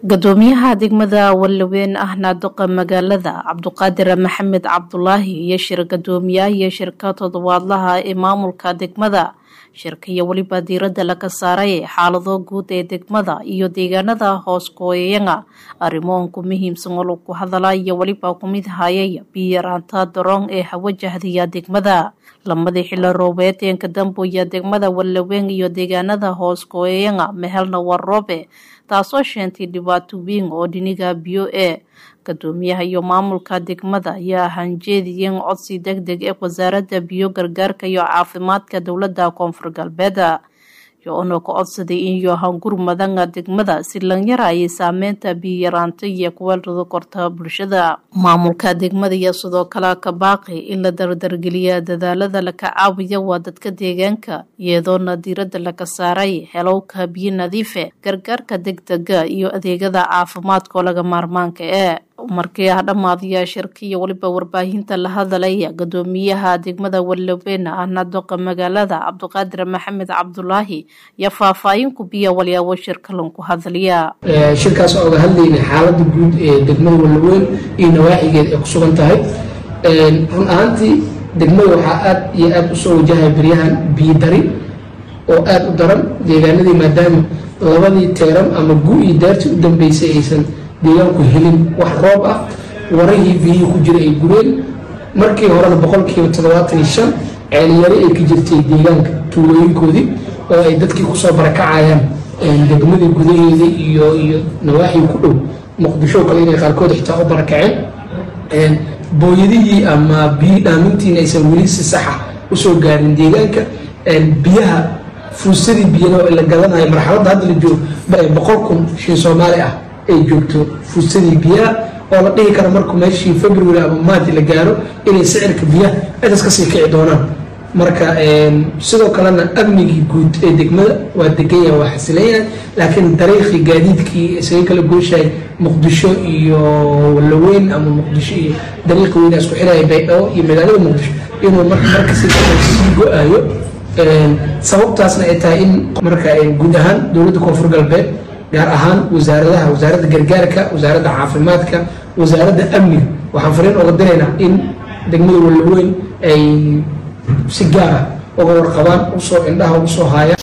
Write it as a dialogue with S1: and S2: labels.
S1: gudoomiyaha degmada walaweyn ahna duqa magaalada cabduqaadir maxamed cabdulaahi iyo shir gudoomiyaha shirka toddobaadlaha ee maamulka degmada shirka iyo weliba diirada laga saaray xaalado guud ee degmada iyo deegaanada hoos gooyayanga arrimoonku muhiimsan oo lagu hadala iyo weliba kumid hayay biyaraanta daroon ee hawajahdiya degmada lamadii xilo roobeed ee kadambuya degmada walaweyn iyo deegaanada hoos gooyayanga mehelna waa roobe taasoo sheentay dhibaato weyn oo dhiniga biyo ee gudoomiyaha iyo maamulka degmada ayaa hanjeediyeen codsi deg deg ee wasaaradda biyo gargaarka iyo caafimaadka dowladda koonfur galbeed yoona ka codsaday iyo hangurmadanga degmada si lanyara ayay saameynta biyaraanta iyo kuweelrada korta bulshada maamulka degmada iyo sidoo kale ka baaqi in la dardargeliya dadaalada laka caawiya waa dadka deegaanka iyadoona diirada laga saaray helowka biyo nadiife gargaarka degdega iyo adeegada caafimaadkao laga maarmaanka ee markii ah dhammaadaya shirka iyo weliba warbaahinta la hadalaya gudoomiyaha degmada walaweyn ahna doqa magaalada cabduqaadir maxamed cabdulaahi iyo faahfaahin kubiya walyaabo shirka lanku hadalya
S2: shirkaas oo oga hadlayna xaalada guud ee degmada walaweyn iyo nawaaxigeed ay ku sugan tahay run ahaantii degmada waxaa aad iyo aad usoo wajahaya beryahan biyo dari oo aada u daran deegaanadii maadaama labadii teeran ama gu iyo daartii u dambeysay aysan deegaanku helin wax roob ah warahii biyihii ku jira ay gureen markii horena boqolkiiba toddobaatan iyo shan ceelyari ay ka jirtay deegaanka tuulooyinkoodii oo ay dadkii kusoo barakacayaan degmadii gudaheeda iyo iyo nawaaxii ku dhow muqdisho kale inay qaarkood xitaa u barakaceen booyadihii ama biyi dhaamintiina aysan weli si saxa usoo gaarin deegaanka biyaha fuusadii biyana la gadanayo marxaladda hadda la joogo boqol kun shin soomaali ah ay joogto fuusadii biyaha oo la dhihi karo markuu meeshii february ama maadi la gaaro inay sicirka biyaha cidas kasii kici doonaan marka sidoo kalena amnigii guud ee degmada waa degan yahay waa xasilan yahay laakiin dariiqii gaadiidkii isaga kala gooshahay muqdisho iyo walaweyn ama muqdisho iyo dariiqi weyna isku xiraya baydhabo iyo magaalada muqdisho inuu markasi sii go-ayo sababtaasna ay tahay in marka guud ahaan dowladda koonfur galbeed gaar ahaan wasaaradaha wasaaradda gargaarka wasaaradda caafimaadka wasaaradda amniga waxaan fariin oga diraynaa in degmada walaweyn ay si gaara uga warqabaan usoo indhaha usoo haayaan